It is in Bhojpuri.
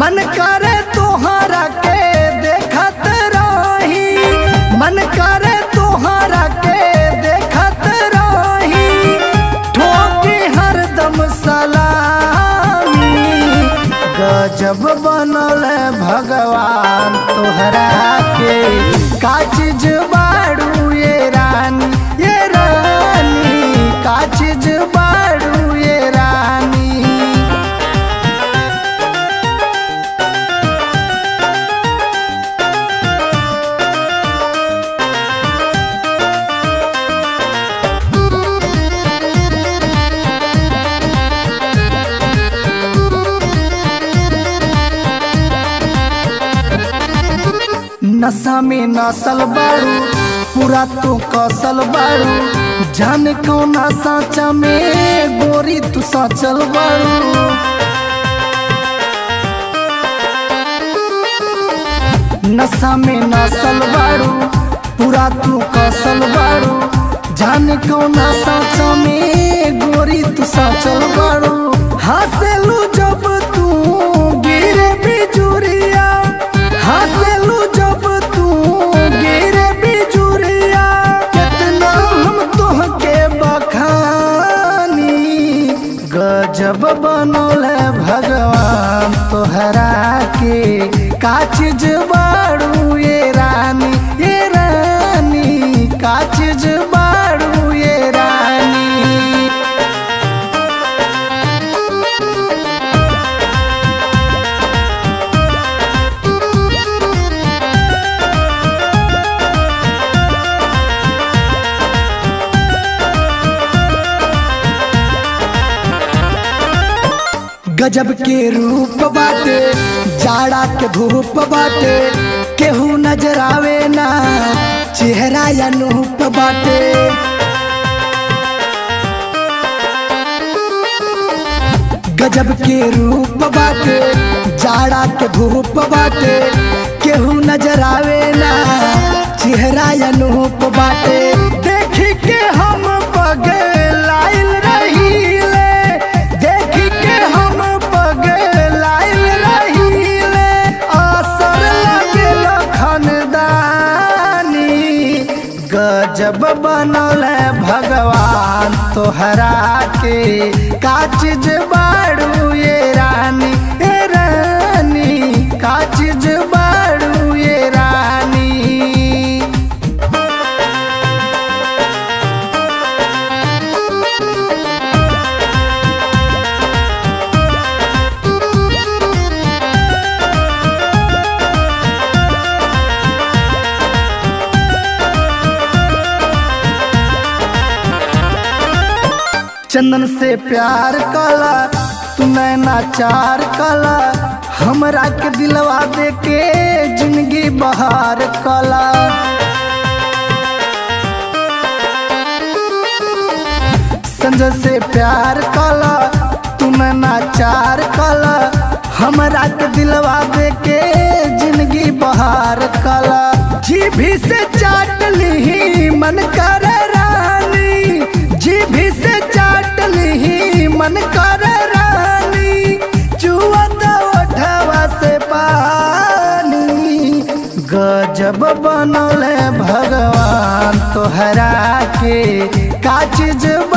मन करे तोहरा के देखत रही मन करे तोहरा के देखत रही ठोकी हरदम सलामी गजब बनल भगवान तोहरा के का चीज बाड़ू ये रानी ये रानी का चीज बाड़ू ये रानी नशा में नसल बाड़ू पूरा तो कसल बाड़ू जान कौना साचा में गोरी तू सचल बाड़ू नशा में नसल बाड़ू पूरा तू कसल बाड़ू जान कौना साचा में गोरी तू सचल बाड़ू हंसलू जब तू गिरे बिजुरिया हंसलू जब तू गिरे बिजुरिया कितना हम तोहके बखानी गजब बनल भगवान तोहरा के का चीज बाड़ू ये रानी ये रानी का चीज बाड़ू ये रानी गजब के रूप बाटे जाड़ा के धूप बाटे केहू नजर आवे ना चेहरा या नूप बाटे गजब के रूप बाटे जाड़ा के धूप बाटे केहू नजर आवे ना चेहरा या नूप बाटे देखी के हम पगलाइल रहीले देखी के हम पगलाइल रहीले असर लागल खानदानी गजब बनल भगवान तोहरा के का चीज बाड़ू ये रानी ये रानी का चीज बाड़ू ये रानी चंदन से प्यार कला तू नैना चार कला हमरा के दिलवा दे के जिंदगी बहार कला संजय से प्यार कला तू नैना चार कला हमरा के दिलवा दे के जिंदगी बहार कला जीभी से चाट ली मन कर रानी जीभी से चाट ली मन कर रानी चुअत ओठवा से पानी गजब बनल भगवान तोहरा के का चीज